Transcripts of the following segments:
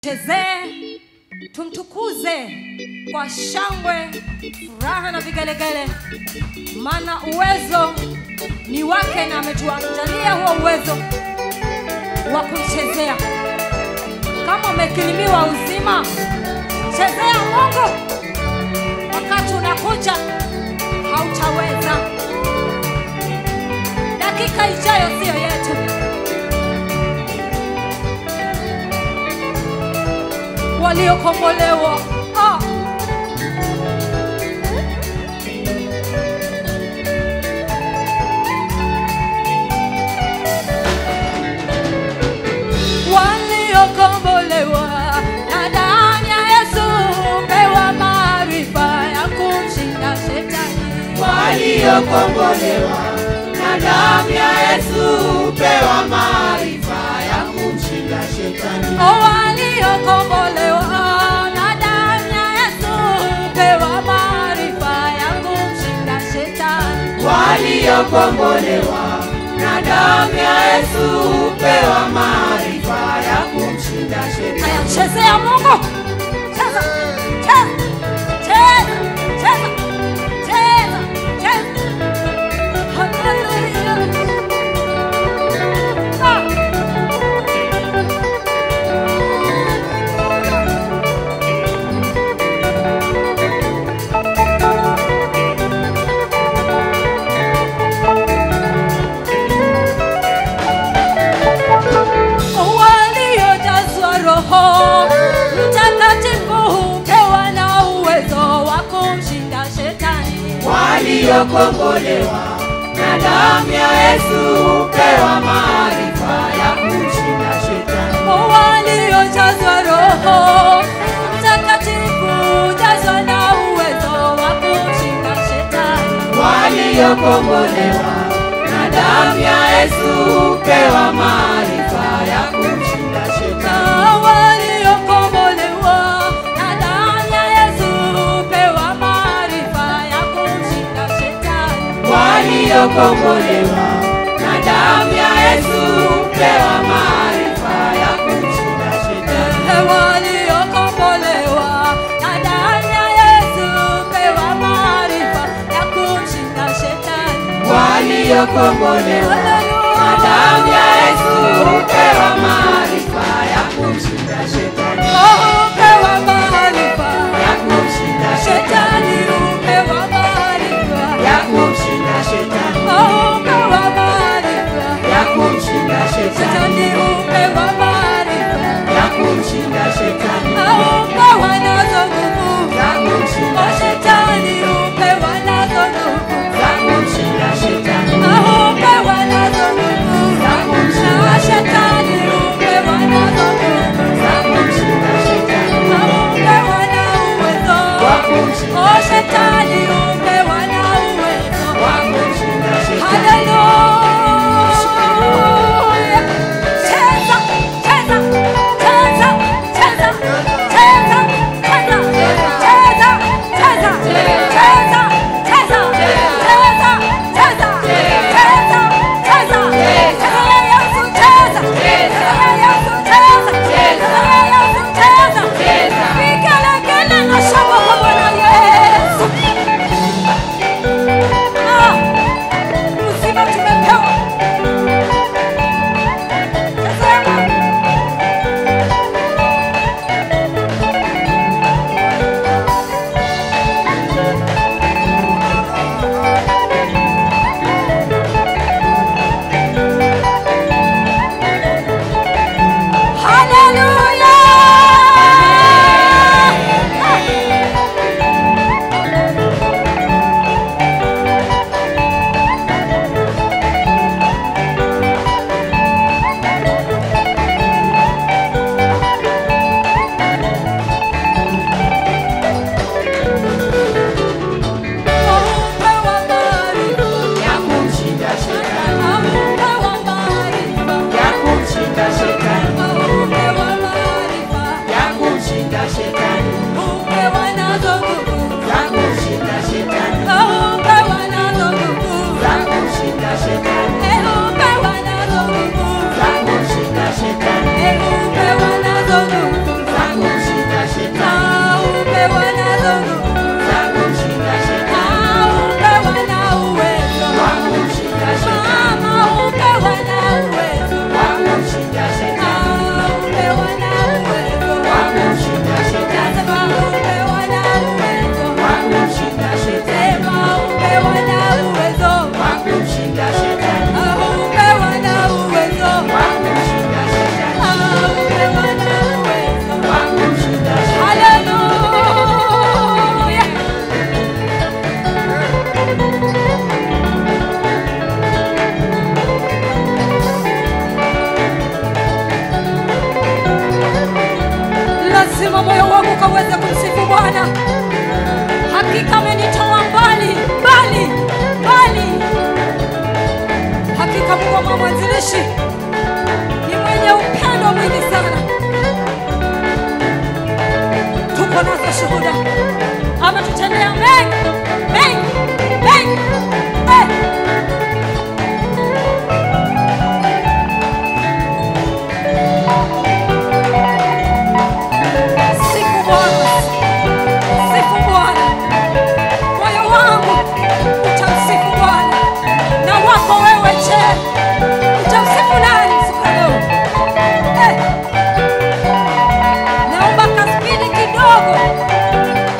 chezee tumtukuze kwa shangwe furaha na vigelegele maana uwezo ni wake na ametuandalia huo uwezo wa kumchezea kama umekilimiwa uzima chezea mungu wakati unakuja hautaweza dakika ijayo siyo yetu waliokombolewa ah. waliokombolewa na damu ya Yesu pewa maarifa ya kumshinda shetani waliokombolewa na damu ya Yesu pewa maarifa ya kumshinda shetani. Oh, waliokombolewa na damu ya Yesu pewa maarifa ya kumshinda shetani Waliokombolewa na damu ya Yesu pewa maarifa ya kumshinda shetani. haya chezea Mungu cheza cheza cheza cheza cheza cheza haleluya ah. waliojazwa roho mtakatifu pewa na uwezo wa kumshinda shetani Waliokombolewa na damu ya Yesu pewa maarifa ya kumshinda shetani. waliojazwa roho mtakatifu jazwa na uwezo wa kumshinda shetani waliokombolewa na damu ya Yesu pewa maarifa ya kumshinda shetani. Na waliokombolewa na damu ya Yesu pewa maarifa ya kumshinda shetani Waliokombolewa na damu ya Yesu pewa maarifa ya kumshinda shetani. waliokombolewa na damu ya Yesu pewa maarifa ya kumshinda shetani. Waliokombolewa na damu ya Yesu pewa maarifa ya kumshinda shetani. Oh, pewa maarifa Ya kumshinda shetani, shetani. pewa maarifa Ya kumshinda shetani. Oh, pewa maarifa Ya kumshinda shetani. shetani, pewa maarifa Ya kumshinda shetani. Oh, pewa nazo nguvu Ya kumshinda Oh, shetani, pewa nazo nguvu Ya kumshinda shetani. Oh, pewa nazo nguvu Ya kumshinda Na shetani, pewa lazima moyo wangu ukaweze kumsifu bwana hakika amenitoa mbali mbali mbali hakika mungu wa mwanzilishi ni mwenye upendo mwingi sana tuko nazo shuhuda ametutendea mengi mengi mengi eh. Sifu Bwana, sifu Bwana, moyo wangu utamsifu Bwana. Na wako wewe je, utamsifu nani siku ya leo? Eh, naomba kaspidi kidogo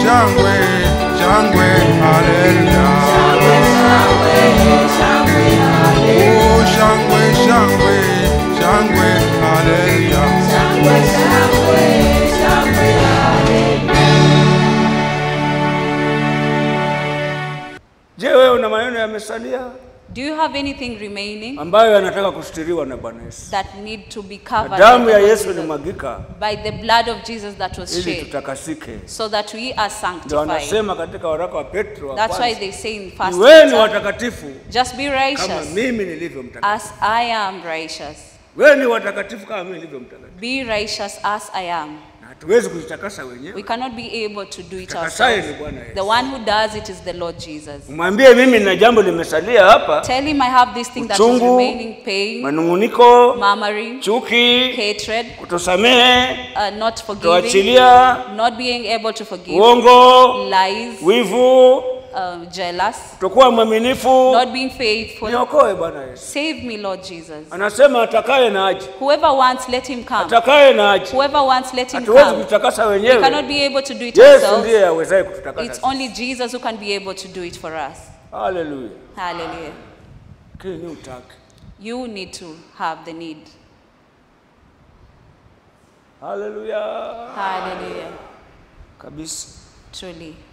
shangwe, shangwe, haleluya. Oh, shangwe, shangwe, shangwe, haleluya. Je, wewe una maneno yamesalia Do you have anything remaining ambayo yanataka kustiriwa na Bwana Yesu? that need to be Na covered damu by ya the Lord Yesu Jesus? ilimwagika by the blood of Jesus that was ili shed tutakasike. so that we are Ndio sanctified. wanasema katika waraka wa Petro wa That's why kwanza, they say in First iweni Peter, watakatifu just be kama righteous mimi nilivyo mtakatifu. as I am righteous. Weni watakatifu kama mimi nilivyo mtakatifu. Be righteous as I am. Na hatuwezi kujitakasa We wenyewe. cannot be able to do it Takasaye ni ourselves. Bwana Yesu. The one who does it is the Lord Jesus. Mwambie mimi nina jambo limesalia hapa, Tell him I have this thing that is Uchungu, remaining pain, manunguniko, murmuring, chuki, hatred, kutosamehe, uh, not forgiving, kutoachilia, not being able to forgive, uongo, lies, wivu, uh, jealous, kutokuwa mwaminifu. not being faithful. Niokoe Bwana Yesu. Save me, Lord Jesus. Anasema atakaye na aje, Whoever wants, let him come. atakaye na aje. Whoever wants, let him Hatuwezi come. kujitakasa We wenyewe. cannot be able to do it Yesu ourselves. ndiye awezaye kututakasa. It's only Jesus who can be able to do it for us. Haleluya. Hallelujah. Kini utake. You need to have the need. Haleluya. Hallelujah. Kabisa. Truly.